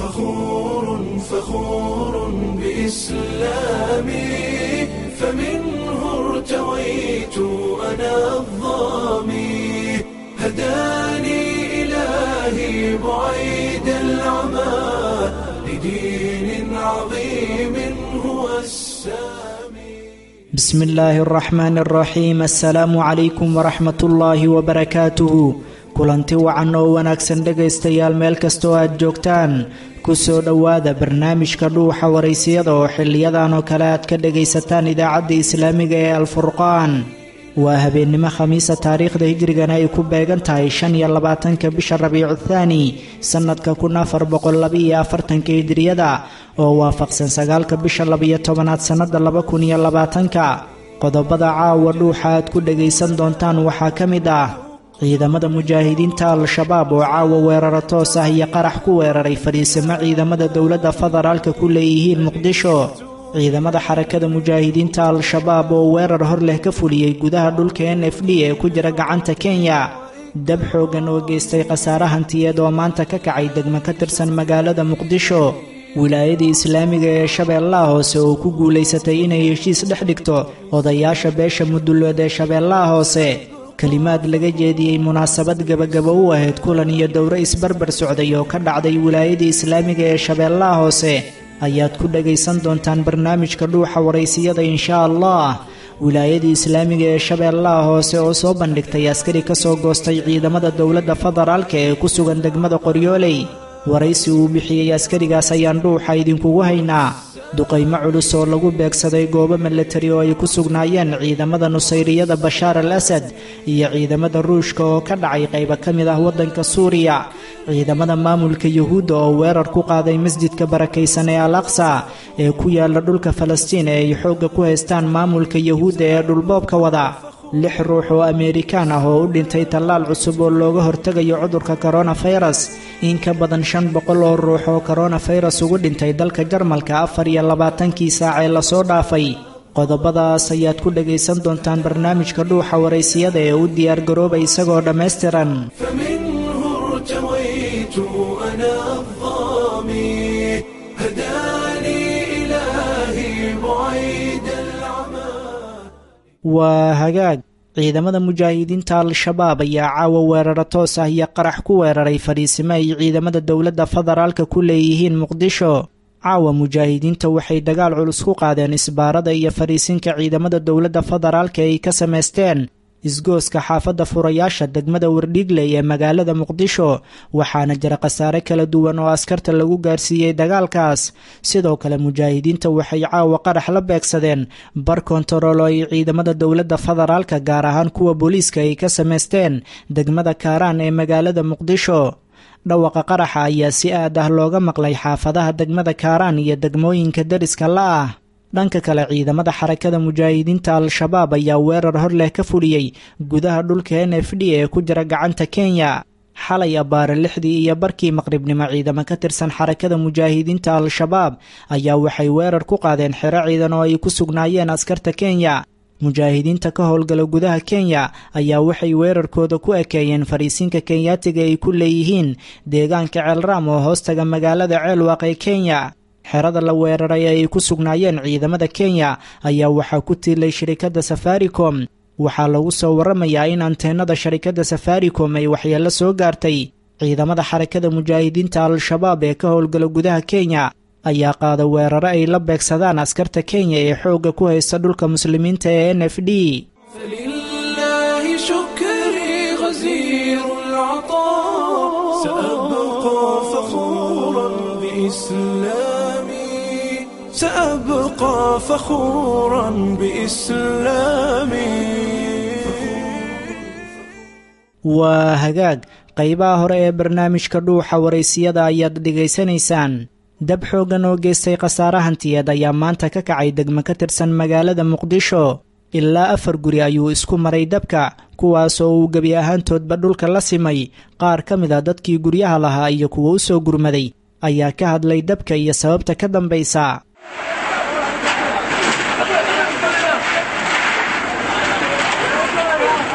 فخور فخور بإسلامي فمنه ارتويت أنا الظامي هداني إلهي بعيد العمى لدين عظيم هو السامي بسم الله الرحمن الرحيم السلaamu calaykum waraxmat ullaahi wabarakaatuhu kulanti wacan oo wanaagsan dhegaystayaal meel kastoo aad joogtaan ku soo dhowaada barnaamijka dhuuxa waraysiyada oo xiliyadan oo kale aad ka dhegaysataan idaacadda islaamiga ee alfurqaan waa habeennimo khamiisa taariikhda hijrigana ay ku beegan tahay shan iyo labaatanka bisha rabiicu thaani sannadka kun afar boqollabaiyo afartanka hijriyada oo waafaqsan sagaalka bisha labiyo tobanaad sannada laba kun iyo labaatanka qodobada caawa dhuuxa aad ku dhegaysan doontaan waxaa ka mid ah ciidamada mujaahidiinta al-shabaab oo caawa weeraro toos ah iyo qarax ku weeraray fadhiisimo ciidamada dowladda federaalka ku leeyihiin muqdisho ciidamada xarakada mujaahidiinta al-shabaab oo weerar hor leh ka fuliyey gudaha dhulka n f d ee ku jira gacanta kenya dab xooggan oo geystay khasaare hantiyeed oo maanta ka kacay degmo ka tirsan magaalada muqdisho wilaayadii islaamiga ee shabeellaha hoose oo ku guulaysatay inay heshiis dhex dhigto odayaasha beesha mudullood ee shabeellaha hoose kelimaad laga jeediyey munaasabad gebagabo u ahayd kulan iyo dowro isbarbar socday oo ka dhacday wilaayadii islaamiga ee shabeellaha hoose ayaad ku dhagaysan doontaan barnaamijka dhuuxa waraysiyada inshaa allah wilaayadii islaamiga ee shabeellaha hoose oo soo bandhigtay askari ka soo goostay ciidamada dowladda federaalka ee ku sugan degmada qoryooley waraysi uu bixiyey askarigaas ayaan dhuuxa idinkugu haynaa duqaymo culus oo lagu beegsaday goobo milatari oo ay ku sugnaayeen ciidamada nusayriyada bashaar al asad iyo ciidamada ruushka oo ka dhacay qaybo ka mid ah waddanka suuriya ciidamada maamulka yuhuudda oo weerar ku qaaday masjidka barakaysan ee al aqsa ee ku yaala dhulka falastiin ee ay xoogga ku haystaan maamulka yuhuudda ee dhulboobka wada lix ruux oo ameerikaan ah oo u dhintay tallaal cusub oo looga hortegayo cudurka koronafayras in ka badan shan boqol oo ruux oo koronafayras ugu dhintay dalka jarmalka afar iyo labaatankii saac ee lasoo dhaafay qodobadaas ayaad ku dhagaysan doontaan barnaamijka dhuuxa waraysiyada ee u diyaargarooba isagoo dhammaystiran فمنه ارتويت أنا الظامي هداني إلهي بعيد العمى waa hagaag ciidamada mujaahidiinta al-shabaab ayaa caawa weeraro toos ah iyo qarax ku weeraray fadhiisimo ay ciidamada dowladda federaalka ku leeyihiin muqdisho caawa mujaahidiinta waxay dagaal culus ku qaadeen isbaarada iyo fadhiisinka ciidamada dowladda federaalka ay ka samaysteen isgooska xaafadda furayaasha degmada wardhiigley ee magaalada muqdisho waxaana jira khasaare kala duwan oo askarta lagu gaarsiiyey dagaalkaas sidoo kale mujaahidiinta waxay caawa qarax la beegsadeen bar kontarool oo ay ciidamada dowladda federaalka gaar ahaan kuwa booliiska ay ka samaysteen degmada kaaraan ee magaalada muqdisho dhawaqa qaraxa ayaa si aad ah looga maqlay xaafadaha degmada kaaraan iyo degmooyinka deriska la ah dhanka kale ciidamada xarakada mujaahidiinta al-shabaab ayaa weerar hor leh ka fuliyey gudaha dhulka n f d ee ku jira gacanta kenya xalay abbaare lixdii iyo barkii maqribnimo ciidamo ka tirsan xarakada mujaahidiinta al-shabaab ayaa waxay weerar ku qaadeen xero ciidan oo ay ku sugnaayeen askarta kenya mujaahidiinta ka howlgala gudaha kenya ayaa waxay weerarkooda ku ekeeyeen fariisinka kenyaatiga ay ku leeyihiin deegaanka ceelraam oo hoostaga magaalada ceelwaaq ee kenya xerada la weeraray ee ay ku sugnaayeen ciidamada kenya ayaa waxaa ku tiilay shirikadda safaricom waxaa lagu soo waramayaa in anteenada sharikadda safaricom ay waxyeello soo gaartay ciidamada xarakada mujaahidiinta al-shabaab ee ka howlgala gudaha kenya ayaa qaada weeraro ay la beegsadaan askarta kenya ee xoogga ku haysta dhulka muslimiinta ee n f d فلله شكري غزير العطاء سأبقى فخورا بإسلامي سأبقى فخورا بإسلامي waa hagaag qaybaha hore ee barnaamijka dhuuxa waraysiyada ayaad dhegaysanaysaan dab xooggan oo geystay khasaare hantiyeed ayaa maanta ka kacay degmo ka tirsan magaalada muqdisho ilaa afar guri ayuu isku maray dabka kuwaasoo uu gebi ahaantoodba dhulka la simay qaar ka mid a dadkii guryaha lahaa iyo kuwa u soo gurmaday ayaa ka hadlay dabka iyo sababta ka dambaysa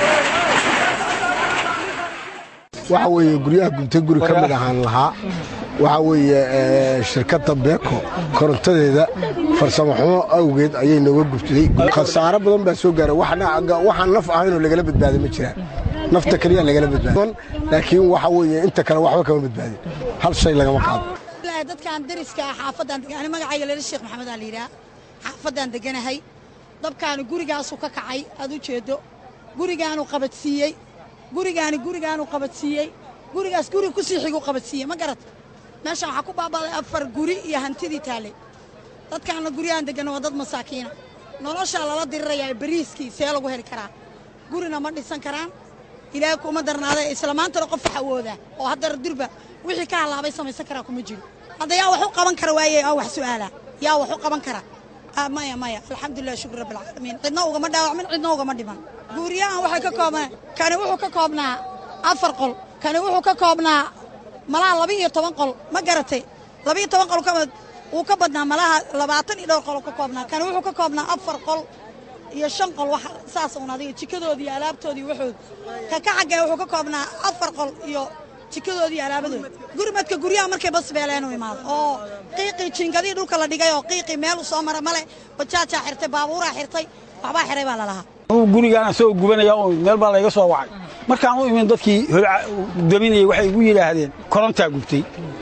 waxa weeye guryaha guntay guri ka mid ahaan lahaa waxaa weeye shirkadda beeko korontadeeda farsamo xumo awgeed ayay nooga gubtay khasaaro badan baa soo gaaray waxaan naf ahaynoo lagala badbaaday ma jiraan nafta keliya lagala badbaada laakiin waxa weeye inta kale waxba kama badbaadin hal shay lagama qaado dadkan dariska ah xaafaddaan ani magacayga leela sheekh maxamed aa la yidhaha xaafaddaan deganahay dabkaani gurigaasuu ka kacay aad u jeeddo gurigaanuu qabadsiiyey gurigaani gurigaanuu qabadsiiyey gurigaas guri ku sii xiguu qabadsiiyey ma garat meeshaan waxaa ku baaba'day afar guri iyo hantidii taallay dadkaanna guryahan degganna waa dad masaakiina noloshaa lala dirirayaa bariiskii see lagu heli karaa gurina ma dhisan karaan ilaahay kuma darnaada isla maantana qof wax awoodaa oo haddar durba wixii ka hallaabay samaysan karaa kuma jiro hadda yaa wax u qaban kara waaye aa wax su'aalaa yaa wax u qaban kara maya maya alxamdulilah shukr rabbi alcaalamiin cidna ugama dhaawacmin cidna ugama dhiman guuriyahan waxay ka koobnaa kani wuxuu ka koobnaa afar qol kani wuxuu ka koobnaa malaha laba iyo toban qol ma garatay laba iyo toban qol wuu ka badnaa malaha labaatan iyo dhowr qol ka koobnaa kani wuxuu ka koobnaa afar qol iyo shan qol wax saas uun adiga jikadoodii iyo alaabtoodii waxood ka ka xaggee wuxuu ka koobnaa afar qol iyo jikadoodii iyo alaabadooda gurmadka guryaha markay basbeeleenu imaado oo qiiqii jiingadii dhulka la dhigay oo qiiqii meel u soo mara male bajaajaa xirtay baabuuraa xirtay waxbaa xiray baa lalahaa gurigaan asagoo gubanaya oo meel baa layga soo wacay markaan u imin dadkii daminayay waxay igu yidhaahdeen korontaa gubtay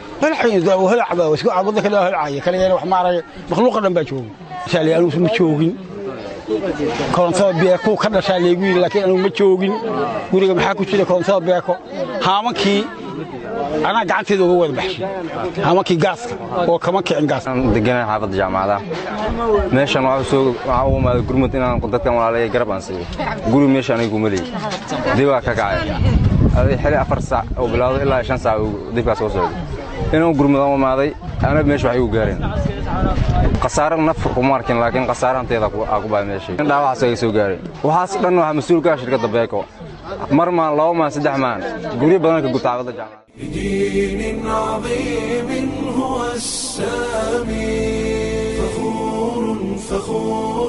wadda kale holcaya kaligeena wax maaraya makhluuqa dhan baa joogay saali anugu ma joogin korontada beeko ka dhashaa laygu yidhi laakiin anugu ma joogin guriga maxaa ku jira korontada beeko haamankii anaa gacanteeda uga wada baxshay haamankii gaaska oo kama kicin gaas deganaa xaafadda jaamacada meeshan waxaa u imaaday gurmud inaan dadkan walaalaya garab aan siiyo guri meesha anigu ma leeyi dibaa ka kacay xili afar saac oo bilowdo ilaa shan saac dibkaas soo socday inaan gurmudan u imaaday ana meesha wax igu gaareen khasaare naf kuma arkin laakiin khasaare hanteeda aa ku bahay meeshay dhaawacaas ay soo gaaray waxaas dhan waxaa mas-uul ka ah shirkadda beeko mar maan laba maan saddex maan guryo badan ka gubta xaafadda jaamacada بدين عظيم هو السامي فخور فخور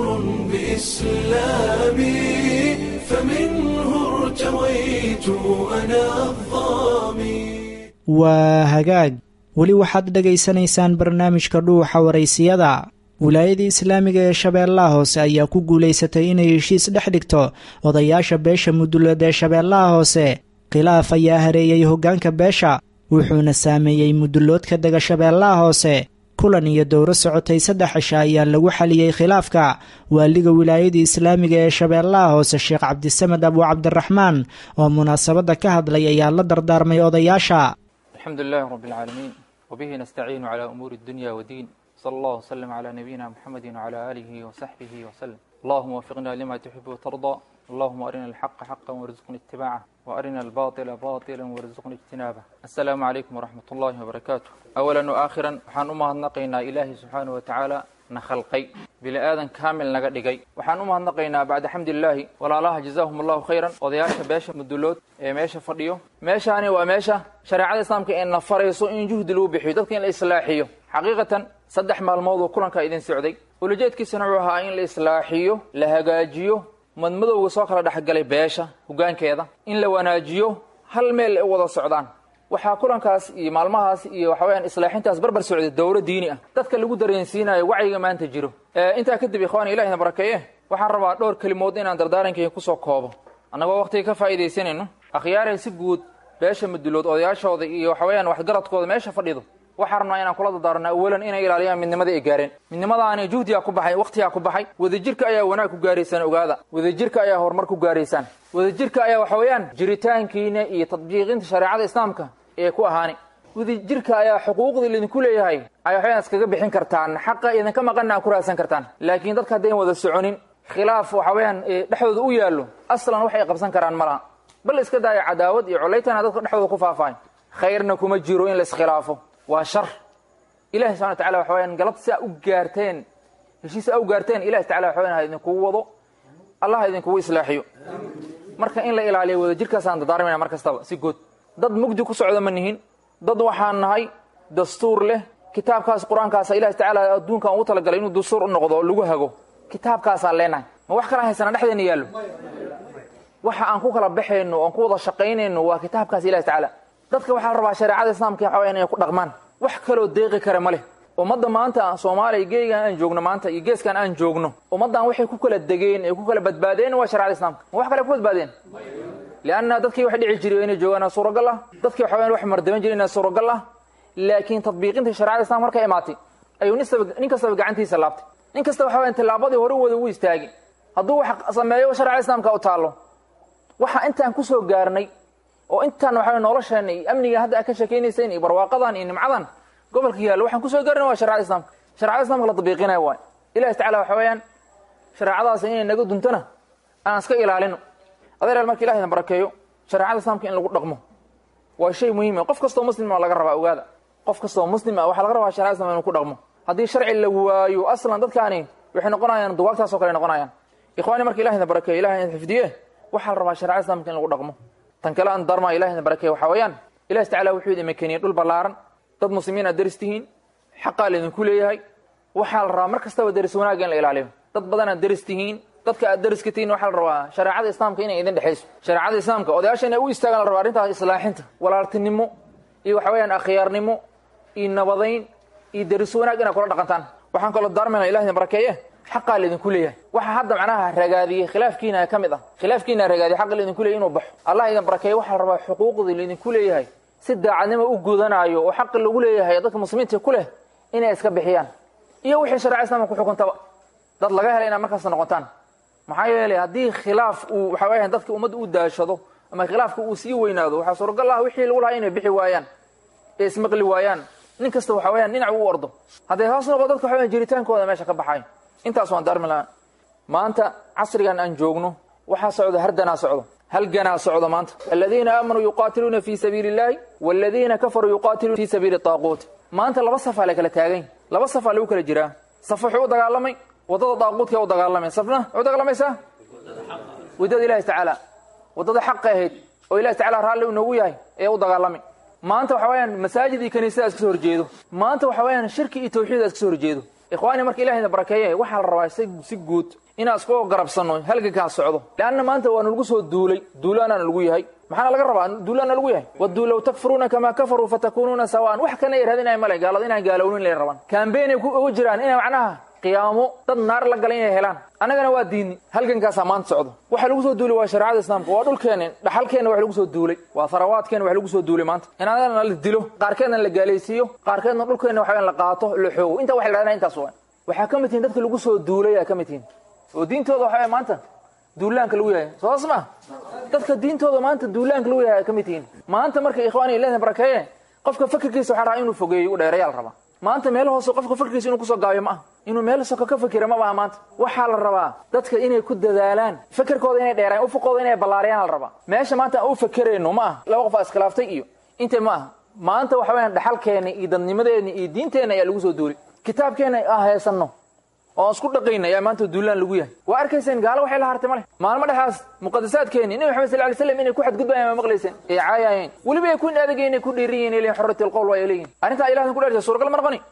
بإسلامي فمنه ارتويت أنا الظامي waa hagaag weli waxaad dhegaysanaysaan barnaamijka dhuuxa waraysiyada wilaayadii islaamiga ee shabeellaha hoose ayaa ku guulaysatay inay heshiis dhex dhigto odayaasha beesha mudulood ee shabeellaha hoose khilaaf ayaa hareeyey hoggaanka beesha wuxuuna saameeyey muduloodka dega shabeellaha hoose kulan iyo dowro socotay saddex cisha ayaa lagu xaliyey khilaafka waaliga wilaayadii islaamiga ee shabeellaha hoose sheekh cabdisamed abu cabdiraxmaan oo munaasabadda ka hadlay ayaa la dardaarmay odayaasha الحمد لله رب العالمين وبه نستعين على أمور الدنيا والدين صلى الله وسلم على نبينا محمد وعلى آله وصحبه وسلم اللهم وفقنا لما تحب وترضى اللهم أرنا الحق حقا وارزقنا اتباعه وأرنا الباطل باطلا وارزقنا اجتنابه السلام عليكم ورحمة الله وبركاته أولا وآخرا waxaan u mahadnaqaynaa ilaahay subxaanaه watacaala na khalqay bini aadan kaamil naga dhigay waxaan u mahadnaqaynaa bacda xamdilaahi walaalaha jazaahum allahu khayran odayaasha beesha mudulood ee meesha fadhiyo meeshaani waa meesha shareecada islaamka ee na farayso in juhdi lagu bixiyo dadka in la islaaxiyo xaqiiqatan saddex maalmood oo kulankaa idin socday ulajeedkiisana wuxuu ahaa in la islaaxiyo la hagaajiyo madmadowga soo kala dhexgalay beesha hoggaankeeda in la wanaajiyo hal meel ay u wada socdaan waxaa kulankaas iyo maalmahaas iyo waxa weyaan islaaxintaas barbar socday dowro diini ah dadka lagu dareensiinayo wacyiga maanta jiro intaa kadib ikhwaani ilahina barakeeye waxaan rabaa dhowr kelimood inaan dardaarankayga kusoo koobo annagoo waqtiga ka faa'iidaysanayno akhyaaray si guud beesha mudulood odayaashooda iyo waxa weyaan waxgaradkooda meesha fadhido waxaan rabnaa inaan kula dardaarno awalan inay ilaaliyaan midnimada ay gaareen midnimadaani juhdigaa ku baxay waqtigaa ku baxay wadajirka ayaa wanaag ku gaaraysaan ogaada wadajirka ayaa horumar ku gaaraysaan wadajirka ayaa waxa weeyaan jiritaankiina iyo tadbiiqinta shareecada islaamka ee ku ahaani wadajirka ayaa xuquuqda idinku leeyahay ay waxweyaan iskaga bixin kartaan xaqa idinka maqanna aad ku raadsan kartaan laakiin dadka haddayn wada soconin khilaaf waxa weeyaan dhexdooda u yaallo aslan wax ay qabsan karaan ma laha bal iska daaya cadaawad iyo colaytana dadka dhexdooda ku faafaay khayrna kuma jiro in la iskhilaafo waa shar ilahi subxana watacala waxa weyaan galab si a u gaarteen heshiis a u gaarteen ilahi tacala waxa weyan ha idinkugu wado allah ha idinkugu islaaxiyo marka in la ilaaliyo wadajirkaasaan dardaarmayna mar kastaba si good dad mugdi ku socda ma nihin dad waxaan nahay dastuur leh kitaabkaas qur-aankaasa ilahi tacaala adduunkan ugu talagalay inuu dastuur u noqdo lagu hago kitaabkaasaan leenahay ma wax kala haysana dhexdeena yaallo waxa aan ku kala baxayno oan ku wada shaqaynayno waa kitaabkaas ilahi tacaala dadka waxaa la rabaa shareecada islaamka waxa weyan inay ku dhaqmaan wax kaloo deeqi kara ma leh ummadda maanta soomaaliya geegaan aan joogno maanta iyo geeskan aan joogno ummaddan waxay ku kala degeen ee ku kala badbaadeen waa sharcada islaamka ma wax kale ku badbaadeen lianna dadkii wax dhici jiray inay joogaan suuragal ah dadkii waxawayaan wax mardaban jiray inaa suuragal ah laakiin tadbiiqinta sharcada islamka markay imaatay ayuu nin kastaba gacantiisa laabtay nin kasta waxa wayaan tillaabadii hore wada u istaagay hadduu wax sameeyo sharcada islaamka u taallo waxa intaan kusoo gaarnay oo intaan waxa nolosheena iyo amniga hadda aad ka sheekaynayseen iyo barwaaqadan iyo nimcadan gobolka yaallo waxaan kusoo gaarnay waa sharcada islaamka sharcada islamka la tabiiqinaya waay ilahi tacala waxa weeyaan shareecadaas inay naga duntona aan iska ilaalino adeeraal marka ilahi na barakeeyo shareecada islaamka in lagu dhaqmo waa shay muhiim qof kastoo muslim laga rabaa ogaada qof kastoo muslim ah waxaa laga rabaa sharecada islamka inuu ku dhaqmo haddii sharci la waayo aslan dadkaani waxay noqonayaan duwaagtaas oo kale noqonayaan ikhwaani marka ilahi na barakeeyo ilahi na xifdiye waxaa la rabaa sharecada islamka in lagu dhaqmo tan kale aan darma ilahi na barakeeyo waxaa weeyaan ilahi tacala wuxuu idin makeniyey dhul ballaaran dad muslimiin aad deris tihiin xaqaa laydinku leeyahay waxaa la rabaa mar kastaba deris wanaagga in la ilaaliyo dad badan aad deris tihiin dadka aad deriska tihiin waxaa la rabaa shareecada islaamka inay idin dhexayso shareecada islaamka odayaasha inay u istaagaan la rabaa arrintaas islaaxinta walaaltinimo iyo waxa weeyaan akhyaarnimo iyo nabadayn iyo deris wanaag inaad kula dhaqantaan waxaan kaloo daarmayna ilahina barakeeye xaqaa laydinku leeyahay waxa hadda macnaha ragaadiyey khilaafkiina ka mid ah khilaafkiina ragaadiyey xaqa laydinku leeyahay inuu baxo allah idin barakeeye waxaa la rabaa xuquuqdii laydinku leeyahay si daacadnimo u gudanaayo oo xaqi lagu leeyahay dadka muslimiinta ku leh inay iska bixiyaan iyo wixii shareca islaamka ku xukuntaba dad laga helay inaad markaas noqotaan maxaa yeelay haddii khilaaf uu waxa weeyaan dadka ummadda u daashado ama khilaafka uu sii weynaado waxaa suuragal ah wixii lagu lahaa inay bixi waayaan ee ismaqli waayaan nin kasta waxa weeyaan dhinac u ordo hadday hoos noqo dadka waxa weyan jiritaankooda meesha ka baxayo intaas waan daarmi lahaa maanta casrigan aan joogno waxaa socdo hardanaa socdo halganaa socdo maanta aladiina aamanuu yuqaatiluuna fi sabiili illahi waladiina kafaruu yuqaatiluuna fi sabiili taaquut maanta laba safaa la kala taagany laba safaa lagu kala jiraa saf wuxuu u dagaalamay waddada daaquudka u dagaalamay safna wuxuu dagaalamaysaa waddada ilahi tacaala waddada xaqa ahayd oo ilahi tacala raalli uu noogu yahay ee u dagaalamay maanta waxa weeyaan masaajid iyo kaniisada iska soo horjeedo maanta waxa weeyaan shirki iyo tawxiid iska soo horjeedo ikhwaani marka ilahina barakeeye waxaa la rabaa si guud inaan isku garabsanno halgankaa socdo leanna maanta waa nalagu soo duulay duulaana nalagu yahay maxaana laga rabaa duulaana lagu yahay waduu low takfuruuna kamaa kafaruu fatakuunuuna sawaan wax kana raadinaya male gaalada inaan gaalownin lay rabaan kambeynay uga jiraan inay macnaha qiyaamo dad naar la galay inay helaan annagana waa diini halgankaasaa maanta socdo waxa lagu soo duulay waa shareecada islaamka waa dhulkeena dhaxalkeena wax lagu soo duulay waa tharawaadkeena wax lagu soo duulay maanta in annagana la dilo qaarkeedna la gaalaysiiyo qaarkeedna dhulkeena waxa la qaato la xoogo intaa waxa la dhahdaa intaas waa waxaa ka mid tihiin dadka lagu soo duulay aa ka mid tihiin oo diintooda waxa maanta duulaanka lagu yahay soos ma dadka diintooda maanta duulaanka lagu yahay aa ka mid tihiin maanta marka ikhwaani ilaahi barakeeye qofka fakirkiisa waxaa rabaa inuu fogeeyo u dheereeyaa la rabaa maanta meel hoose qofka fakirkiisa inuu kusoo gaabiyo ma aha inuu meel soka ka fakira ma baha maanta waxaa la rabaa dadka inay ku dadaalaan fakerkooda inay dheeraan ufuqooda inay ballaariyaan la rabaa meesha maanta aan u fakerayno ma aha laba qof aa iskhilaaftay iyo inta ma aha maanta waxa weyaan dhaxalkeena iyo dadnimadeena iyo diinteenna ayaa lagu soo duulay kitaabkeena aan haysanno oo aan isku dhaqayna ayaa maanta duulaan lagu yahay waa arkayseen gaalo waxay la hartay male maalmo dhexaas muqadasaadkeeni nabi maxamed sal ly slam inay ku xadgudbayaan ma maqlayseen ee caayayeen weliba ay ku adagayen ay ku dhiiriyen leeyihin xorrati alqowl waa ay leeyihin arrintaa ilahan ku dheertay suuragal ma noqoni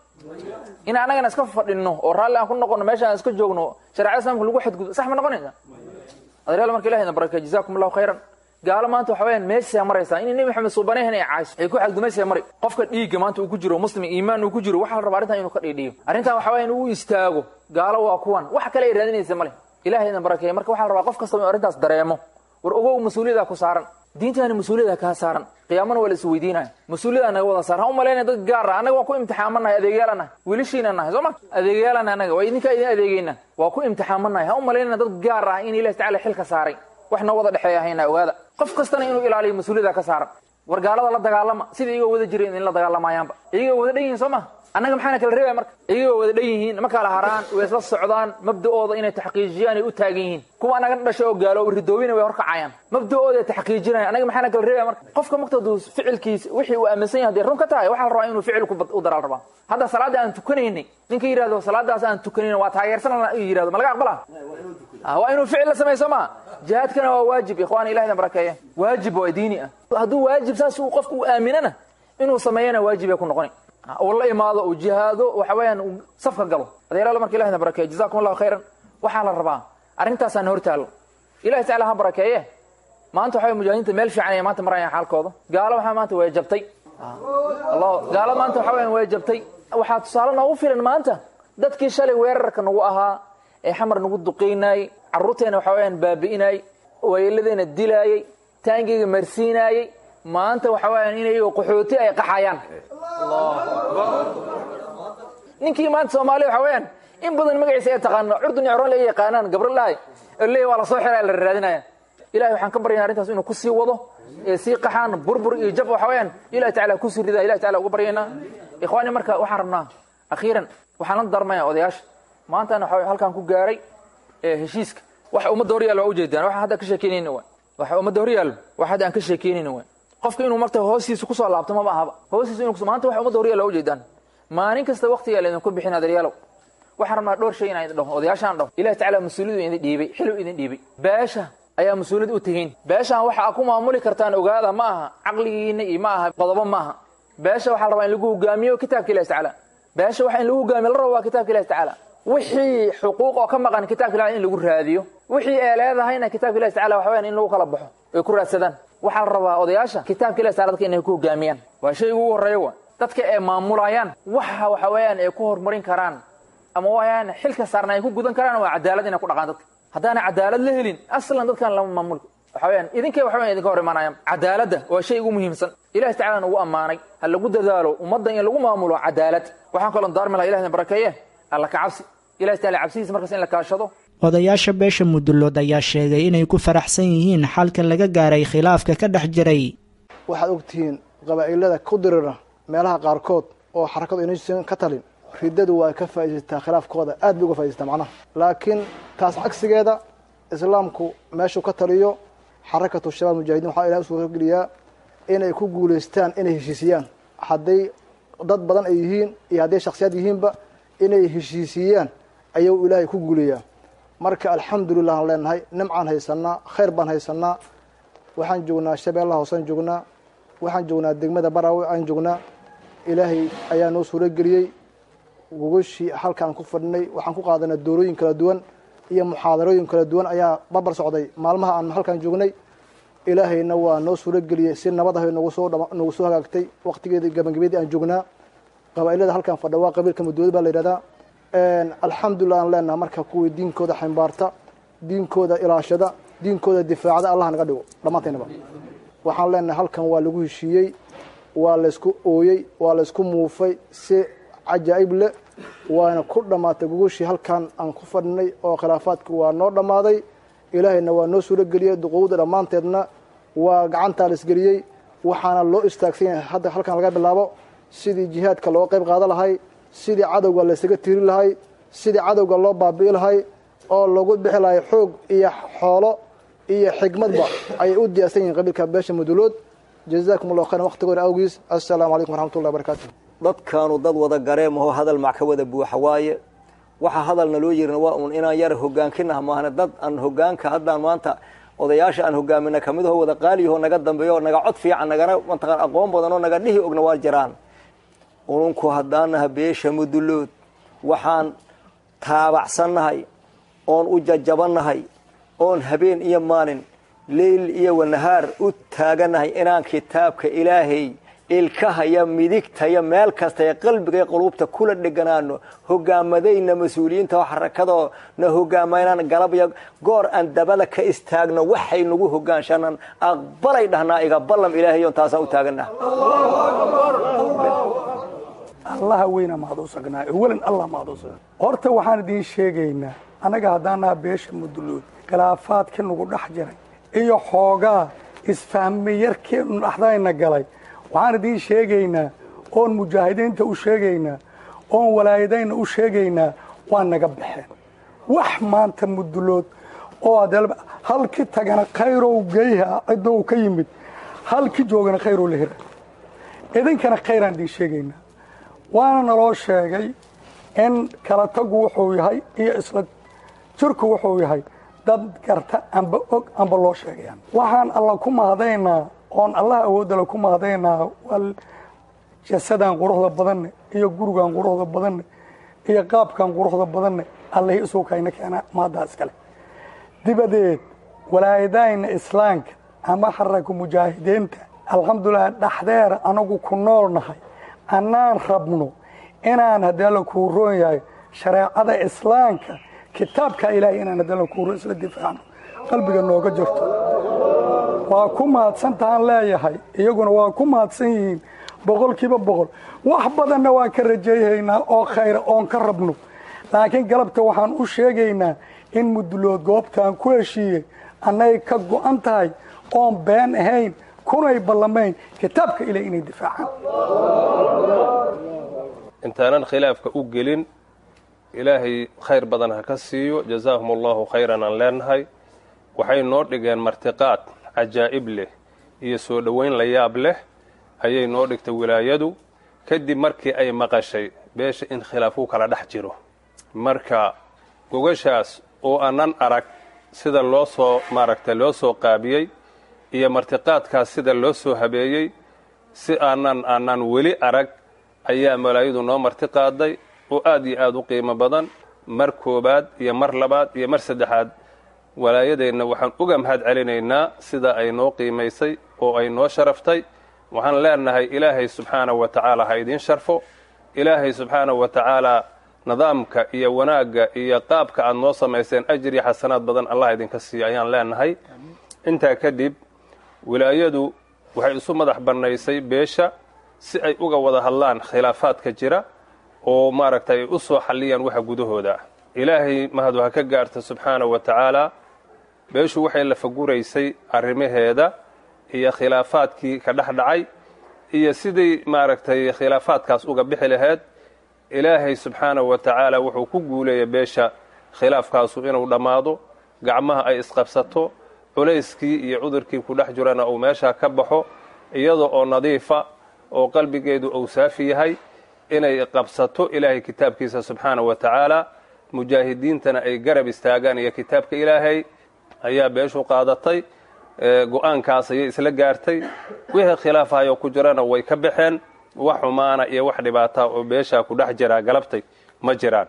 in annagana iska fadhinno oo raalli aan ku noqono meesha aan iska joogno shareecada islamka lagu xadgudbo sax ma noqonaysa adeeryaal marka ilahi na baraka jazakum allahu khayran gaalo maanta waxa weyaan meeshaa maraysaa inay nebi maxamed suubanehen ay cayso ay ku xadgumaysaa mari qofka dhiigga maanta uu ku jiro muslim iimaan uu ku jiro waxaa la rabaa arrintan inuu ka dhiidhiyo arrintan waxa weya in uu istaago gaalo waa kuwan wax kale ay raadinaysa male ilahay idin barakeeye marka waxaa la rabaa qof kastaba inu arrintaas dareemo war ogow mas-uuliyada ku saaran diintaani mas-uuliyada kaa saaran qiyaamana waa la is weydiinaya mas-uuliyada naga wada saaran ha u malaynaya dad gaar ah annaga waa ku imtixaamanahay adeegyaala nahay wiilashiina nahay soo ma adeegyaala nahay annaga waa idinkaa idin adeegeyna waa ku imtixaamanahay ha u malaynaya dad gaar ah in ilahi tacala xilka saaray wax noo wada dhexeeya hayna ogaada qof kastana inuu ilaaliyo mas-uuliyada ka saaran war gaalada la dagaalama sida iyagoo wada jireen in la dagaalamayaanba iyagoo wada dhan yihin soo ma annaga maxaana kala reebaya marka iyagoo wada dhan yihiin ma kala haraan way isla socdaan mabda'ooda inay taxqiijiyaan ay u taagan yihiin kuwa annaga dhashay oo gaalo ridoobina way horkacayaan mabda'ooda ay taxqiijinayaan annaga maxaana kala reebaya marka qofka muqtadu ficilkiisa wixii uu aaminsan yahay hadday run ka tahay waxaa la rabaa inuu ficil u daraal rabaa hadda salaadda aan tukanaynay ninka yidhahdo salaadaas aan tukanayna waa taageersan yidhahdo ma laga aqbala waa inuu ficil la sameeyo soo ma jihaadkana waa waajib ikhwaani ilahina barakeeye waajib waa diini ah hadduu waajib saas uu qofku u aaminana inuu sameeyana waajib ay ku noqoni uu la imaado uu jihaado waxa weeyaan uu safka galo adeeraala marka ilahina barakeeye jazakum allahu khayran waxaa la rabaa arrintaasaan hortaalo ilahi tacala ha barakeeye maanta waxa mujaahidiinta meel fiican ay maanta marayaan xaalkooda gaalo waxaa maanta way jabtay gaalo maanta waxa weyaan way jabtay waxaa tusaale noogu filan maanta dadkii shalay weerarka nagu ahaa ee xamar nagu duqaynaayey carruurteena waxa weyaan baabi'inaayey weeladeena dilaayey taangeyga marsiinaayey maanta waxa weyaan inay qaxooti ay qaxayaan ninkii maanta soomaaliya waxa weyaan in badan magaciisa ay taqaano curdun coroon la yaqaanaan gabralahay leey waa lasoo xiraa la raadinaya ilahay waxaan ka baryana arrintaas inuu kusii wado ee sii qaxaan burbur iyo jab waxa weyaan ilahi tacala kusii ridaa ilahi tacala uga baryaynaa ikhwaani marka waxaan rabnaa akhiiran waxaan la darmaya odayaasha maantana waxa halkaan ku gaaray heshiiska waxa ummadda horyaal waa ujeedaan waxaan hadda ka sheekeynayna waay waxa ummadda horyaal wax hadda aan ka sheekeynayna waay qofka inuu marta hoostiisa kusoo laabto maba ahaba hoostiisa inuu maanta waxa ummadda horyaal waa ujeedaan maalin kasta waqtigaa laydinku bixin adaryaalow waxaan rabnaa dhowr shay inaan idin dhaho odayaashaan dhaho ilahi tacala mas-uuliyadu idin dhiibay xiluu idin dhiibay beesha ayaa mas-uuliyad u tegeyn beeshaan waxa aad ku maamuli kartaan ogaada ma aha caqligiina iyo ma aha qodobo ma aha beesha waxaa la rabaa in lagu hogaamiyo kitaabka ilahi tacaala beesha waxa in lagu hogaamiyo la rabo waa kitaabka ilahi tacaala wixii xuquuq oo ka maqan kitaabka ilahi in lagu raadiyo wixii ee leedahayna kitaabka ilahi tacala waxa weyaan in lagu kala baxo ay ku raadsadaan waxaa la rabaa odayaasha kitaabka ilahi tacala dadka inay ku hogaamiyaan waa shay ugu horreeya wa dadka ee maamulayaan waxa waxa weeyaan ay ku horumarin karaan ama wayaan xilka saarna ay ku gudan karaan waa cadaalad inay ku dhaqaan dadka haddaana cadaalad la helin aslan dadkan lama maamul waxa weyaan idinkay waxa weyan idinka hor imaanayaan cadaaladda waa shay ugu muhiimsan ilahi tacala nagu ammaanay ha lagu dadaalo ummadda in lagu maamulo cadaalad waxaan kaloo daarmi laha ilahi barakeeye alla ka cabsi ilahi tacala cabsidiisa markaas in la kaashado odayaasha beesha mudullood ayaa sheegay inay ku faraxsan yihiin xalka laga gaaray khilaafka ka dhex jiray waxaad ogtihiin qabaa'ilada ku dirira meelaha qaarkood oo xarakadu inaysan ka talin riddadu waa ka faa'iidaysataa khilaafkooda aad bay uga faaidaysataa macnaha laakiin taas cagsigeeda islaamku meeshuu ka taliyo xarakatu shabaab mujaahidiin waxaa ilahay u suurageliyaa inay ku guulaystaan inay heshiisiyaan hadday dad badan ay yihiin iyo hadday shaksiyaad yihiinba inay heshiisiyaan ayuu ilaahay ku guuleeyaa marka alxamdulilah aan leenahay nimcaan haysanaa khayr baan haysanaa waxaan joognaa shabeellaha hoosaan joognaa waxaan joognaa degmada baraawe aan joognaa ilaahay ayaa noo suurageliyey gogashii halkaan ku fadhinay waxaan ku qaadanay doorooyin kala duwan iyo muxaadarooyin kala duwan ayaa barbar socday maalmaha aan halkaan joognay ilaahayna waa noo suurageliyey si nabad ah nagu soo nagu soo hagaagtay waqtigeedii gabagabeedii aan joognaa qabaa'ilada halkaan fadha waa qabiilka mudooda baa la yidhahdaa alxamdulilah aan leenaha marka kuwii diinkooda ximbaarta diinkooda ilaashada diinkooda difaacda allah naga dhigo dhammaantaynaba waxaan leenahay halkan waa lagu heshiiyey waa laysku ooyey waa laysku muufay si cajaa'ib leh waana ku dhammaatay gogashii halkan aan ku fadhinay oo khilaafaadki waa noo dhammaaday ilaahayna waa noo suurageliyey duqowda dhammaanteedna waa gacantaa la isgeliyey waxaana loo istaagsan yahay hadda halkan laga bilaabo sidii jihaadka looga qayb qaada lahay sidii cadowga laysaga tiri lahay sidii cadowga loo baabi'i lahay oo lagu bixi lahay xoog iyo xoolo iyo xigmadba ayay u diyaarsan yihiin qabiilka beesha mudulood jazakum allahu khayran waqtigoona awgiis assalaamu calaykum waraxmatullahi wabarakaatu dadkaanu dad wada gareemaho hadal mac ka wada buuxa waaye waxaa hadalna loo yirin waa uun inaan yar hogaankinaha maahna dad aan hogaanka haddaan maanta odayaasha aan hogaamina kamid aho wada qaaliyaho naga dambeeyo naga cod fiican nagana mataqaan aqoon badan oo naga dhihi ogna waa jiraan ununku haddaanaha beesha mudulood waxaan taabacsannahay oon u jajabannahay oon habeen iyo maalin leyl iyo wanahaar u taaganahay inaan kitaabka ilaahay ilkahaya midigtaya meel kasta ee qalbiga iyo quluubta kula dheganaano hogaamadayna mas-uuliyiinta oo xarakadoo na hogaamaynaan galabyo goor aan dabada ka istaagno waxay nagu hogaanshanaan aqbalay dhahnaa iga ballam ilaahayon taasaan u taaganaha allaha weyna mahadusagnaay awalan allah mahadusagna horta waxaan idiin sheegaynaa annaga haddaanaha beesha mudulood khilaafaadka nagu dhex jiray iyo xoogaa isfahmayarkeenu dhaxdayna galay waxaan idiin sheegaynaa oon mujaahidiinta u sheegaynaa oon walaayadayna u sheegaynaa waa naga baxeen wax maanta mudulood oo ad halki tagana khayrow geyha ciddo ka yimid halki joogana khayrow la hira idinkana khayraan idiin sheegaynaa waana naloo sheegay in kala tagu wuxuu yahay iyo isla jirku wuxuu yahay dad garta amba og amba loo sheegayaan waxaan alla ku mahadaynaa oon allah awoodala ku mahadaynaa waa jasadaan quruxda badanne iyo gurigaan quruxda badanne iyo qaabkaan quruxda badanne allahi isuukayna keena maaddaa iskale dibadeed walaayadayna islaamka ama xaraka mujaahidiinta alxamdulilah dhaxdeer anagu ku nool nahay annaan rabno inaan haddii alla kuu roon yahay shareecada islaamka kitaabka ilaahay inaan haddii alla kuu roon isla difaacno qalbiga nooga jirto waa ku mahadsantahaan leeyahay iyaguna waa ku mahadsan yihiin boqolkiiba boqol wax badanna waan ka rajeeyaynaa oo khayra oon ka rabno laakiin galabta waxaan u sheegaynaa in mudulood goobtaan ku heshiiyey annay ka go'an tahay oon been ahayn kunay ballamayn kitaabka ilaah inay difaacaan intaanan khilaafka u gelin ilaahay khayr badan ha ka siiyo jazaahum allahu khayran aan leenahay waxay noo dhigeen martiqaad cajaa'ib leh iyo soo dhoweyn la yaab leh ayay noo dhigtay wilaayadu kadib markii ay maqashay beesha in khilaaf u kala dhex jiro marka gogashaas oo aanan arag sida loo soo maaragtay loo soo qaabiyey iyo martiqaadkaas sida loo soo habeeyey si aanan aanan weli arag ayaa malaayadu noo martiqaaday oo aad iyo aad u qiimo badan mar koobaad iyo mar labaad iyo mar saddexaad walaayadeenna waxaan uga mahad celinaynaa sida ay noo qiimaysay oo ay noo sharaftay waxaan leenahay ilaahay subxaanahu wa tacaala ha idiin sharfo ilaahay subxaanahu wa tacaalaa nidaamka iyo wanaagga iyo qaabka aad noo samayseen ajir iyo xasanaad badan allah idinka siiyo ayaan leenahay intaa kadib wilaayadu waxay isu madax bannaysay beesha si ay uga wada hadlaan khilaafaadka jira oo maaragtay ay u soo xalliyaan waxa gudahooda ilaahay mahadu ha ka gaarta subxaanahu wa tacaalaa beeshu waxay lafaguraysay arrimaheeda iyo khilaafaadkii ka dhex dhacay iyo sidii maaragtay khilaafaadkaas uga bixi laheyd ilaahay subxaanahu wa tacaala wuxuu ku guuleeyay beesha khilaafkaasu inuu dhammaado gacmaha ay isqabsato culayskii iyo cudurkii ku dhex jirana uu meeshaa ka baxo iyada oo nadiifa oo qalbigeedu uu saafi yahay inay qabsato ilaahay kitaabkiisa subxaanahu wa tacaala mujaahidiintana ay garab istaagaan iyo kitaabka ilaahay ayaa beeshu qaadatay go-aankaas ayay isla gaartay wixii khilaafahayo ku jirana way ka baxeen wax xumaana iyo wax dhibaataa oo beeshaa ku dhex jiraa galabtay ma jiraan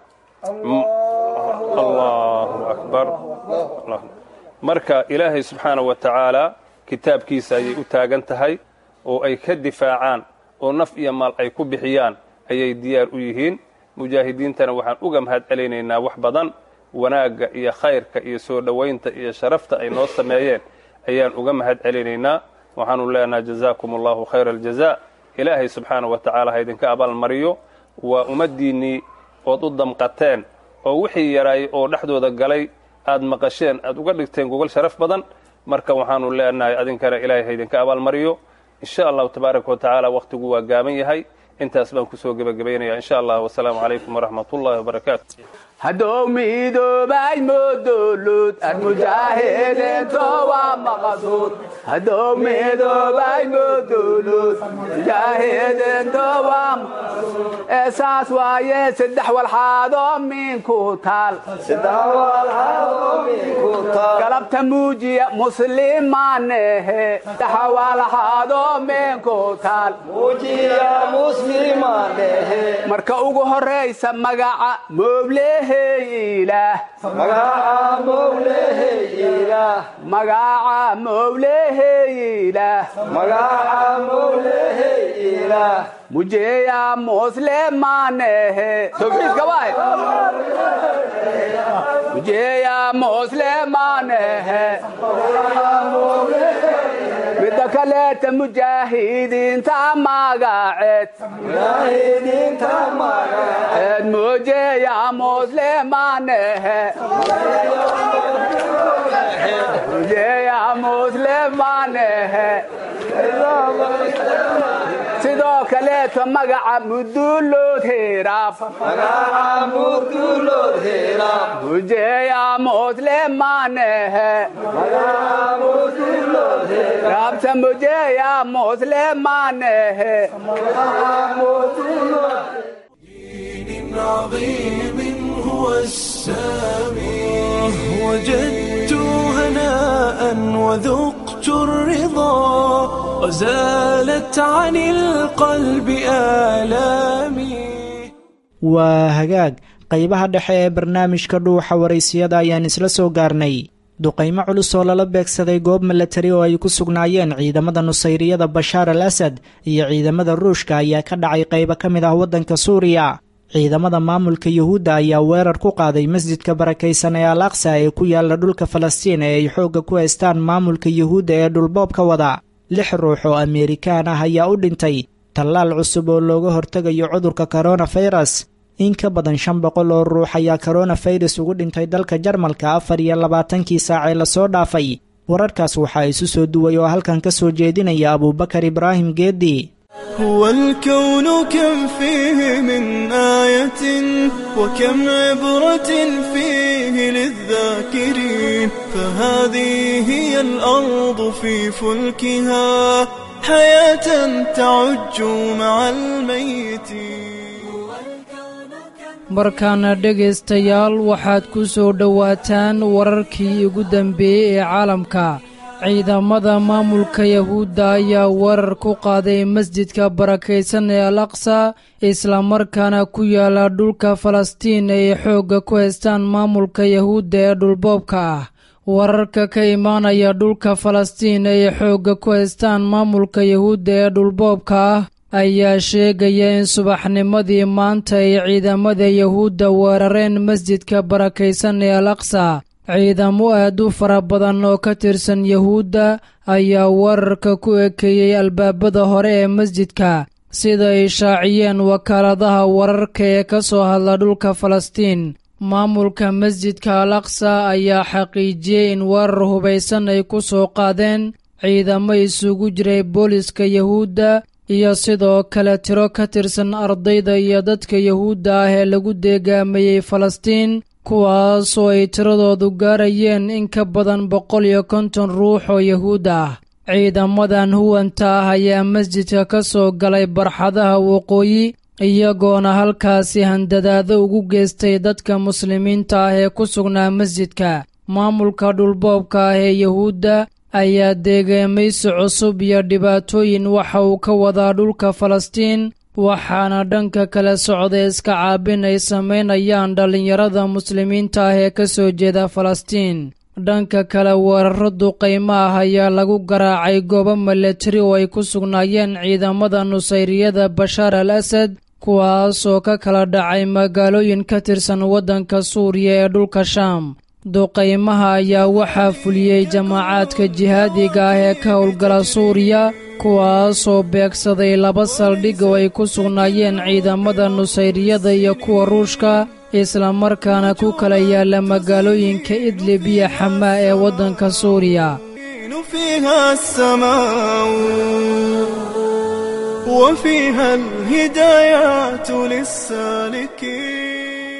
allahu akbar marka ilaahay subxaanahu wa tacaalaa kitaabkiisa ayay u taagan tahay oo ay ka difaacaan oo naf iyo maal ay ku bixiyaan ayay diyaar u yihiin mujaahidiintana waxaan uga mahad celaynaynaa wax badan wanaagga iyo khayrka iyo soo dhowaynta iyo sharafta ay noo sameeyeen ayaan uga mahad celinaynaa waxaanu leenahay jazaakum allahu khayra aljaza ilaahay subxaanahu wa tacaala ha idinka abaalmariyo waa ummaddiinnii ood u damqateen oo wixii yaraay oo dhexdooda galay aad maqasheen aad uga dhigteen gogol sharaf badan marka waxaanu leenahay adinkana ilaahay ha idinka abaalmariyo insha allahu tabaaraka wa tacaala wakhtigu waa gaaban yahay intaas baan kusoo gebagabaynaya insha allah wasalaamu calaykum waraxmat ullahi wabarakaatu haddou midoobay modolud armujaahidiinto waa maqsuud haddou midoobay modolud mujaahidiinto waa eesaas waaye saddex walxaadoo minku taal galabta muujiya muslimaanehe saddex walxaadoo minku taal marka ugu horaysa magaca mooble magaca mowleheyila mujeya muslimanehe mujeya muslimanehe midda kaleeta mujaahidiinta magaceed eed mujeya muslimanehe mujeya muslimanehe sidoo kaleeto magaca mudulood hiraab mujeya muslimanehe rabta mujeya muslimanehe عظيم هو السامي وجدت هناء وذقت الرضا وزالت عن القلب آلامي waa hagaag qaybaha dhexe ee barnaamijka dhuuxa waraysiyada ayaan isla soo gaarnay duqaymo culus oo lala beegsaday goob milatari oo ay ku sugnaayeen ciidamada nusayriyada bashaar al asad iyo ciidamada ruushka ayaa ka dhacay qaybo ka mid ah waddanka suuriya ciidamada maamulka yuhuudda ayaa weerar ku qaaday masjidka barakaysan ee al aqsa ee ku yaala dhulka falastiin ee ay xoogga ku haystaan maamulka yuhuudda ee dhulboobka wada lix ruux oo ameerikaan ah ayaa u dhintay tallaal cusub oo looga hortegayo cudurka koronafayras in ka badan shan boqol oo ruux ayaa koronafayras ugu dhintay dalka jarmalka afar iyo labaatankii saacee lasoo dhaafay wararkaas waxaa isu soo duway oo halkan ka soo jeedinaya abuubakar ibraahim geedi هو الكون كم فيه من آية وكم عبرة فيه للذاكرين فهذه هي الأرض في فلكها حياة تعج مع الميتين markaana dhegaystayaal waxaad ku soo dhowaataan wararkii ugu dambeeyey ee caalamka ciidamada maamulka yahuudda ayaa weerar ku qaaday masjidka barakaysan ee al aqsa islamarkaana ku yaala dhulka falastiin ay xoogga ku haystaan maamulka yahuudda ee dhulboobka ah wararka ka imaanaya dhulka falastiin ay xoogga ku haystaan maamulka yahuudda ee dhulboobka ah ayaa sheegaya in subaxnimadii maanta ay ciidamada yahuudda weerareen masjidka barakaysan ee al aqsa ciidamo aad u fara badan oo ka tirsan yahuudda ayaa weerarka ku ekeeyey albaabada hore ee masjidka sida ay shaaciyeen wakaaladaha wararka ee ka soo hadla dhulka falastiin maamulka masjidka al aqsa ayaa xaqiijiyey in weerar hubaysan ay ku soo qaadeen ciidamo isugu jiray booliska yahuudda iyo sidoo kale tiro ka tirsan ardayda iyo dadka yahuudda ah ee lagu deegaamayey falastiin kuwaasoo ay tiradoodu gaarayeen in ka badan boqol iyo konton ruux oo yahuud ah ciidamadan huwanta ah ayaa masjidka ka soo galay barxadaha waqooyi iyagoona halkaasi handadaado ugu geystay dadka muslimiinta ah ee ku sugnaa masjidka maamulka dhulboobka ah ee yahuudda ayaa deegeemaysi cusub iyo dhibaatooyin waxa uu ka wadaa dhulka falastiin waxaana dhanka kale socda iska caabin ay samaynayaan dhallinyarada muslimiinta ah ee ka soo jeeda falastiin dhanka kale weeraro duqaymo ah ayaa lagu garaacay goobo milatari oo ay ku sugnaayeen ciidamada nusayriyada bashaar al asad kuwaasoo ka kala dhacay magaalooyin ka tirsan waddanka suuriya ee dhulka shaam duqaymaha ayaa waxaa fuliyey jamaacaadka jihaadiga ah ee ka howlgala suuriya kuwaasoo beegsaday laba saldhig oo ay ku sugnaayeen ciidamada nusayriyada iyo kuwa ruushka islamarkaana ku kala yaalla magaalooyinka idlib iyo xamaa ee waddanka suuriya فيها السماء وفيها الهدايات للسالكين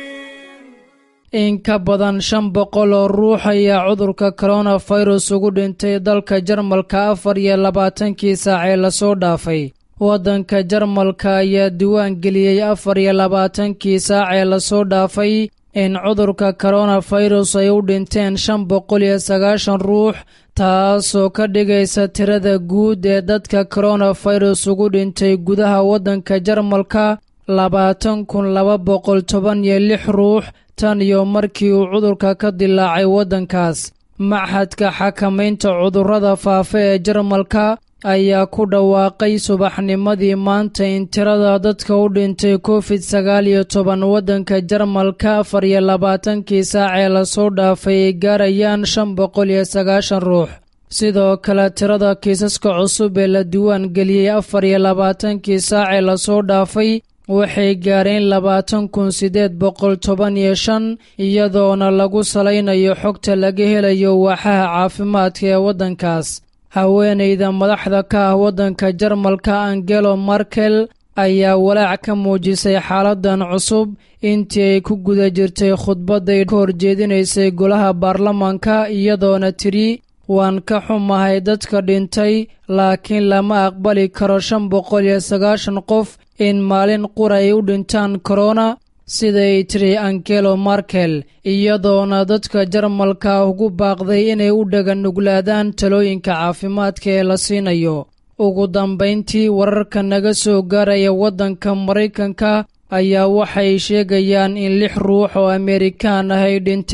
in ka badan shan boqol oo ruux ayaa cudurka koronafirus ugu dhintay dalka jarmalka afar iyo labaatankii saacee lasoo dhaafay waddanka jarmalka ayaa diiwaan geliyey afar iyo labaatankii saacee lasoo dhaafay in cudurka koronafirus ay u dhinteen shan boqol iyo sagaashan ruux taasoo ka dhigaysa tirada guud ee dadka koronafirus ugu dhintay gudaha waddanka jarmalka labaatan kun laba boqol toban iyo lix ruux tan iyo markii uu cudurka ka dilaacay waddankaas maxadka xakamaynta cudurrada faafa ee jarmalka ayaa ku dhawaaqay subaxnimadii maanta in tirada dadka u dhintay covid sagaal iyo toban waddanka jarmalka afar iyo labaatankii saacee lasoo dhaafay ay gaarayaan shan boqol iyo sagaashan ruux sidoo kale tirada kiisaska cusub ee la diiwaan geliyey afar iyo labaatankii saacee lasoo dhaafay waxay gaareen labaatan kun siddeed boqol toban iyo shan iyadoona lagu salaynayo xogta laga helayo waaxaha caafimaadka ee waddankaas haweenayda madaxda ka ah waddanka jarmalka angelo markel ayaa walaac ka muujisay xaaladan cusub intii ay ku guda jirtay khudbadday ka horjeedinaysay golaha baarlamaanka iyadoona tidhi waan ka xumahay dadka dhintay laakiin lama aqbali karo shan boqol iyo sagaashan qof in maalin qura ay u dhintaan korona siday tiri angelo markel iyadoona dadka jarmalka ugu baaqday inay u dhaganuglaadaan talooyinka caafimaadka ee la siinayo ugu dambayntii wararka naga soo gaaraya waddanka maraykanka ayaa waxay sheegayaan in lix ruux oo amerikaan ah ay dhinteen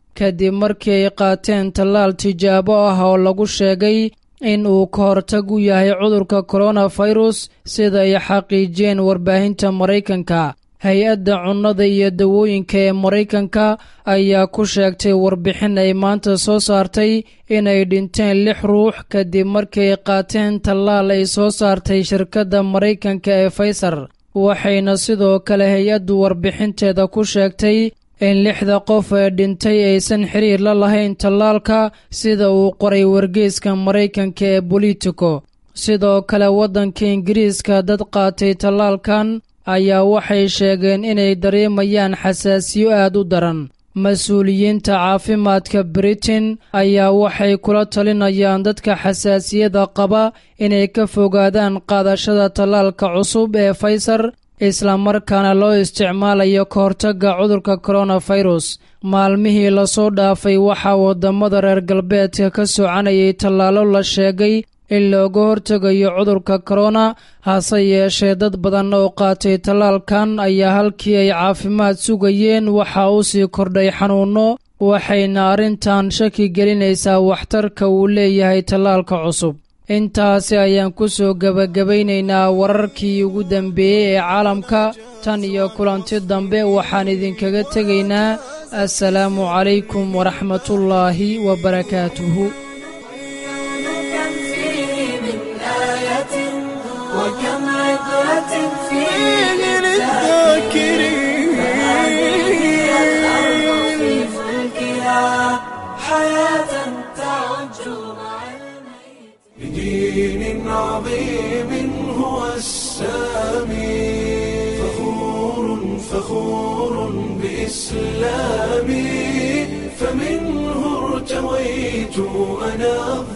kadib markii ay qaateen tallaal tijaabo ah oo lagu sheegay in uu ka hortag u yahay cudurka koronafirus sida ay xaqiijiyeen warbaahinta maraykanka hay-adda cunnada iyo dawooyinka ee maraykanka ayaa ku sheegtay warbixin ay maanta soo saartay inay dhinteen lix ruux kadib markii ay qaateen tallaal ay soo saartay shirkadda maraykanka ee faysar waxayna sidoo kale hay-addu warbixinteeda ku sheegtay in lixda qof ee dhintay aysan xiriir la lahayn tallaalka sida uu qoray wargeyska maraykanka ee bolitico sidoo kale waddanka ingiriiska dad qaatay tallaalkan ayaa waxay sheegeen inay dareemayaan xasaasiyo aad u daran mas-uuliyiinta caafimaadka britain ayaa waxay kula talinayaan dadka xasaasiyada qaba inay ka fogaadaan qaadashada tallaalka cusub ee faysar islamarkaana loo isticmaalayo ka hortagga cudurka koronafirus maalmihii lasoo dhaafay waxaa waddamada reer galbeedka ka soconayay tallaalo la sheegay in looga hortegayo cudurka korona hase yeeshee dad badan oo qaatay tallaalkan ayaa halkii ay caafimaad sugayeen waxaa u sii kordhay xanuunno waxayna arrintan shaki gelinaysaa waxtarka uu leeyahay tallaalka cusub intaasi ayaan ku soo gebagabaynaynaa wararkii ugu dambeeyey ee caalamka tan iyo kulanti dambe waxaan idinkaga tegaynaa assalaamu calaykum waraxmatullaahi wabarakaatuhu وكم عبرة فيه للذاكرين الأرض في فلكها حياة تعج مع بدين عظيم هو السامي فخور فخور بإسلامي فمنه ارتويت أنا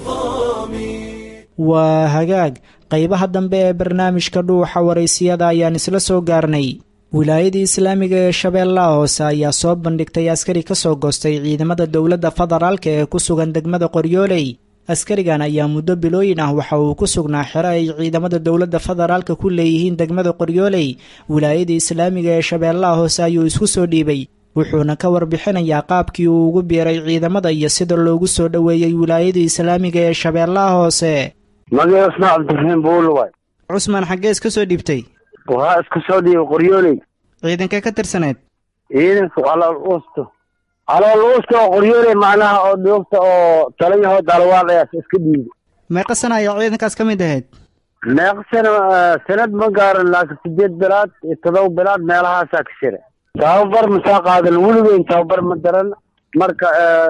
الظامي waa hagaag qaybaha dambe ee barnaamijka dhuuxa waraysiyada ayaan isla soo gaarnay wilaayadii islaamiga ee shabeellaha hoose ayaa soo bandhigtay askari ka soo goostay ciidamada dowladda federaalka ee ku sugan degmada qoryooley askarigan ayaa muddo bilooyin ah waxa uu ku sugnaa xero ay ciidamada dowladda federaalka ku leeyihiin degmada qoryooley wilaayadii islaamiga ee shabeellaha hoose ayuu isku soo dhiibay wuxuuna ka warbixinayaa qaabkii uu ugu biiray ciidamada iyo sida loogu soo dhoweeyey wilaayadii islaamiga ee shabeellaha hoose magaca cusmaan cabdiraxiim buul waay cusmaan xaggee iska soo dhiibtay waxaa iska soo dhiibay qoryooley ciidankee ka tirsaneed ciidanka calool uusto calool uusta oo qoryooley macnaha oo dhoogta oo talayaho dalwaal ayaas iska dhiibay meeqa sana ayaa ciidankaas ka mid ahayd meeqa sana sanad ma gaaran laakiin sideed bilaad iyo todoba bilaad meelahaasaa ka jira tababar masaa qaadan weligeyn tababar ma daran marka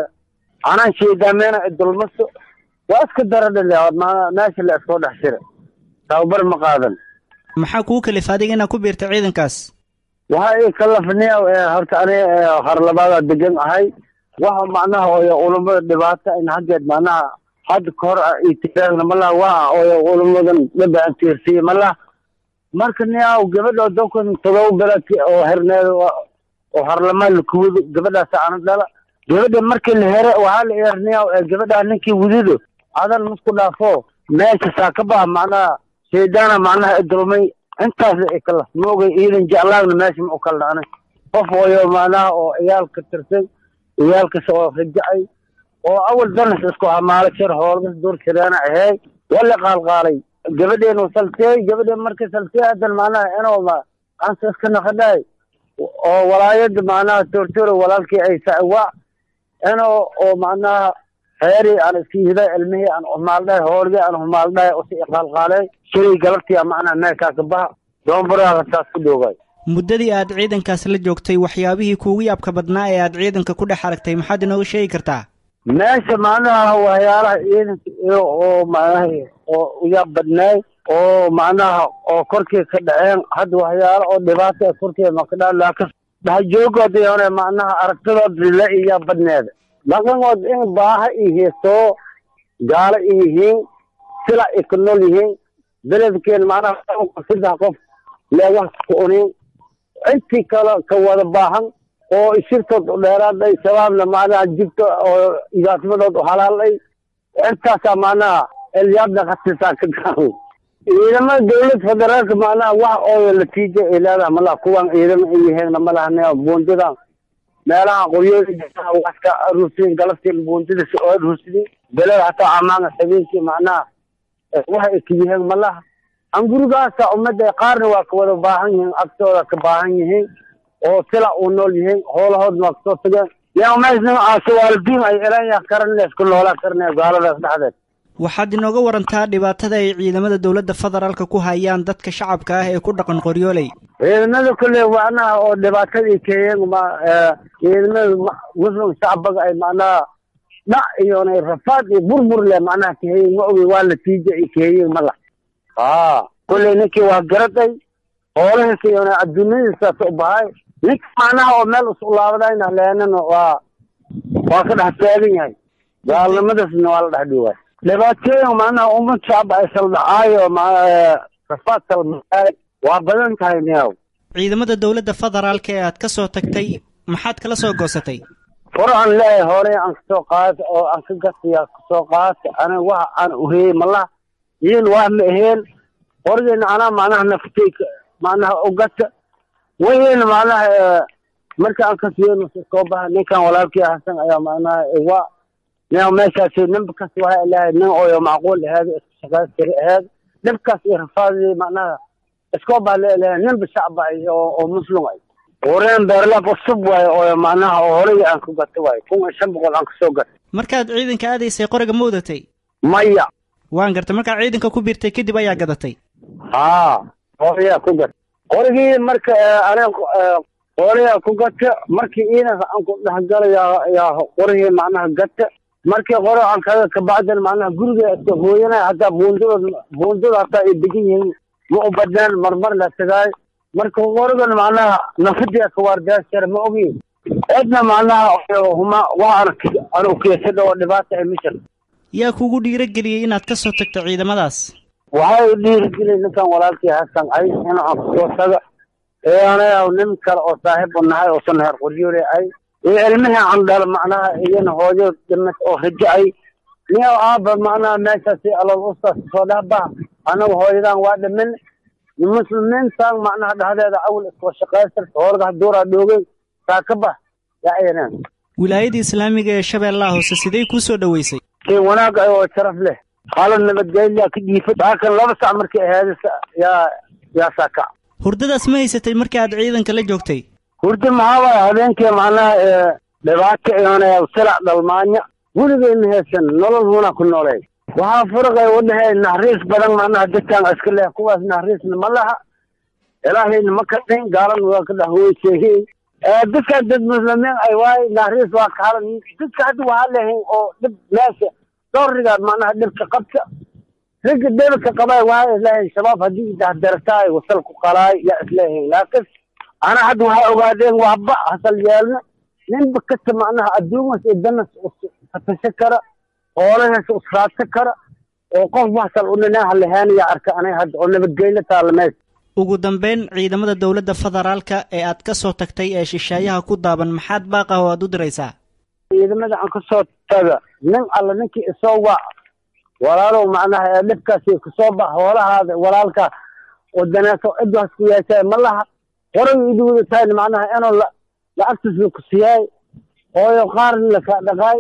anaan sheedaameena dulmaso waa iska daradhale meesha la iskoo dhex jira tababar ma qaadan maxaa kuu kalif adiga inaad ku biirta ciidankaas waxa i kalafniya horta ani harlabaada degan ahay waxa macnaha ooyo ulamada dhibaata in haggeed macnaha hadda ka hor itiraagna malaha waa ooyo ulamadan dhaba aan tiirsiye malaha marka niyaw gabadha dokan todoba bilaad oo herneeda oo harlamaa lakuwado gabadhaas ana dhala gabadha markii la here waxaa la eerniyaw gabadhaa ninkii wadido adan masku dhaafo meesha saakabaha macnaha shaydaana macnaha idulmay intaas ikala maogay iidan jeclaagna meesha ma u kala dhacnay qof ooyo macnaha oo ciyaalka tirsan ciyaalkas oo rajacay oo awal danas isku hamaalo jir hoolgas dur jireena aheey wala qaalqaalay gabadheenu salteey gabadheen markii salteey hadan macnaha inuu ansa iska naqadhaay oo walaayada macnaha tortoro walaalkii ay sawaac inuu oo macnaha heeri aan iska yihiday ilmihii aan humaaldhahay hoolgii aan humaaldhahay usi iqaalqaalay shalay galabtii macnaha meelkaa ka baha doonbaraha taas ku dhoogay muddadii aad ciidankaas la joogtay waxyaabihii kuugu yaabka badnaa ee aad ciidanka ku dhex aragtay maxaad inooga sheegi kartaa meesha macnaha waxyaalaha ciidanka iyo oo macnaha oo uyaab badnaay oo macnaha oo korkii ka dhaceen hadda waxyaalo oo dhibaata ee korkii makadhaa laakiin dhahajoogood iyone macnaha aragtidood la iyaa badneeda dhaqankood in baaha i heestoo gaalo i yihiin sila i ka nool yihiin beledkeen macnaha saddex qof leegaha ka unin intii kale ka wada baahan oo ishirtood dheeraaday shabaabna macnaha jibto oo idaasmadood halaalay intaasaa macnaha elyaabna khasisaa ka garan ciidamada dawlad federaalka macnaha wax ooyo natiijo ay leedahay malaha kuwan ciidamo ay yihiinna malaha buundidan meelaha qoryooyinka waska aruursiin galabtii buuntida si oo aruursidin belada hataa amaanga habeenkii macnaha waxa ekiyiheen malaha an gurigaasa ummadda qaarna waa ka wada baahan yihiin agtooda ka baahan yihiin oo sila u nool yihiin hoolahoodna waa kasoo tageen yaa meesna asawaalidiin ay elanya karanle isku noolaa karanaya gaaladaas dhexdeed waxaad inooga warantaa dhibaatada ay ciidamada dowladda federaalka ku hayaan dadka shacabka ah ee ku dhaqan qoryooley ciidamada kule macnaha oo dhibaatadii keeyeen ma ciidamada muslim shacbaga ay macnaha dhac iyo rafaad iyo burbur le macnaha keeyeen ma ogi waa natiija ay keeyeen mala haa kulley ninkii waa garaday hoolahiisa iyo adduunyadiisaas u bahay ninka macnaha oo meel isu laabadayna leenana waa waa ka dhex taagan yahay gaalnimadaasna waa la dhex dhiwaay dhibaatooyin macnaha ummad shacba ay saldhacaayo rafaad salmaay waa badan tahay niyaw ciidamada dowladda federaalka ee aad ka soo tagtay maxaad kala soo goosatay fur aan leeyahay hooley aan kasoo qaata oo aan ka gasiya kasoo qaata aniga waxa aan uheyey malaha iin waa ma aheen qorgeena anaa macnaha naftay macnaha ugata wayna macnaha marka aan kasiyeyno soo baha ninkan walaalkii hasan ayaa macnaha waa nin meeshaasi ninba kas waxay leeyahay nin ooyo macquul aheed isku shaqaystiri aheed dhibkaas iyo rafaadii macnaha iskoo baa leeleeyahay ninba shacba ay oo oo muslim ay wareen beerlaab cusub waaye oo macnaha oo horey aan ku gato waaye kun iyo shan boqol aan kasoo gatay markaad ciidanka aadaysay qoriga ma wadatay maya waan gartay markaad ciidanka ku biirtay kadib ayaa gadatay haa horiyaa ku gata qorigii marka aniga horiyaa ku gata markii ciidanka aan ku dhexgala yaa yaa qorigii macnaha gata markii qore aan kaga kabacdan macnaha guriga iska hooyanaya hataa buundada buundada hataa ay degan yihiin ma u badnaan marmar la tagaay marka qorigan macnaha nafadiya kawaardaashara ma ogi cidna macnaha huma waa aan aan ukeesada oo dhibaata ay mishan yaa kugu dhiirageliyey inaad ka soo tagto ciidamadaas waxay dhiirigeliyey ninkan walaalkii hasan ay in aan kasoo taga ee anaga nin kale oo saaxiib u nahay oo san heer qoryoole ay iyo ilmihii aan dhal macnaha iyana hooyo dhimat oo rajo ay niyo aaba macnaha meeshaasi alal ustaas soo dhahba anagu hooyadan waa dhimin muslimiintan macnaha dhexdeeda awal iskoo shaqaystarta hoorga haduuraa dhoogay saakaba yaa ayanaan wilaayada islaamiga ee shabeellaha hoose sidee kuu soo dhoweysay si wanaag ay oo sharaf leh xaalad nabadgelya ka dhiifad halkan laba sac markii ahayd yaa yaa saaka hurdadaas ma haysatay markii aad ciidanka la joogtay hurdi maxaa waaya habeenkii macnaha dhibaato iyoonaya silac dhalmaanya weligeyna haysan nolol huna ku nooleey waxaa furaqay wadhahay naxariis badan macnaha dadkan iska leh kuwaas naxariisna ma laha ilaahayna ma ka dhin gaalana waa ka dhahweysheegey dadkan dad muslimiin ay waay naxariis waa ka halan dadka hadda waxaa leehayn oo dhib meesha dowriga macnaha dhibka qabta ragga dhibka qabay waxaa isleehayn shabaab haddii dahdartaay wasal ku qalaay yaa isleehayn laakiin ana hadda waxaa ogaadeen waxba hasal yeelna ninba kasta macnaha adduumas iyo danas fatasho kara hoolahaas usraadsa kara oo qof waxsal u dhinaaha lahaanaya arka anay hadda oo nabadgelyo taalla meesha ugu dambeyn ciidamada dowladda federaalka ee aad ka soo tagtay ee shisheeyaha ku daaban maxaad baaqah oo aad u diraysaa ciidamada aan kasoo taga nin alla ninkii isoo wac walaalow macnaha ee dhibkaasi kasoo bax hoolahaada walaalka oo daneeso cidaas ku yeeshay ma laha horay idu wada tahay macnaha inuu lacagtiisa ku siyaay ooyo qaarna laka dhaqaay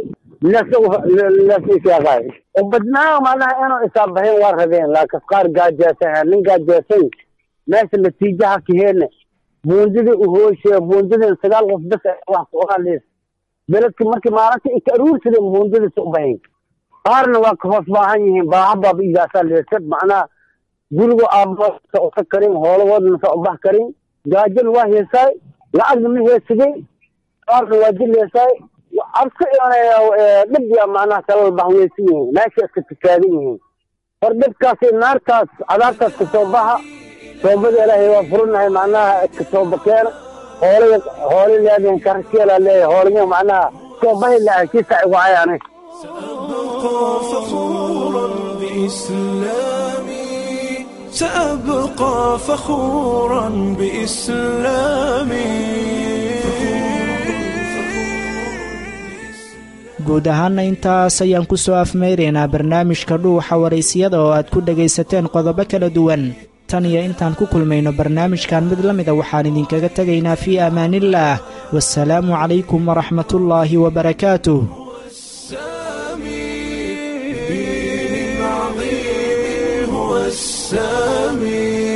lasiisaaqaay oo badnaa macnaha inuu isaabahayn waa rabeen laakiin qaar gaajeesan nin gaajeesay meesha natiijaha kaheena buundadii u hooshe buundadii sagaal qof bas wax ku ogaalees beledka markii maalinta ay ka aruursadeen buundadiisa u bahayn qaarna waa ka hoos baahan yihiin baaha baaba igaasaa leesad macnaha guriga aabasa usa karin hoolagoodna masa ubax karin gaajana waa heesaay lacagna ma heesaday qaarna waa dil heesaay cabsi dhib ya macnaha kala bahweysan yihiin meesha iska tukaadan yihiin hor dhibkaasi naartaas cadaabtaas kasoo baxa toobada ilaahay waa furinahay macnaha iska tooba keena hoolaya hooli leedeen karaskeela leeyahay hoolaya macnaha toobahi lahay kiisa igu cay anay فخورا بإسلامي سأبقى فخورا بإسلامي guud ahaana intaas ayaan ku soo afmayraynaa barnaamijka dhuuxa waraysiyada oo aad ku dhegaysateen qodobo kala duwan tan iyo intaan ku kulmayno barnaamijkan mid la mida waxaan idinkaga tegaynaa fii amaanillaah wasalaamu calaykum waraxmatullaahi wabarakaatuh السامي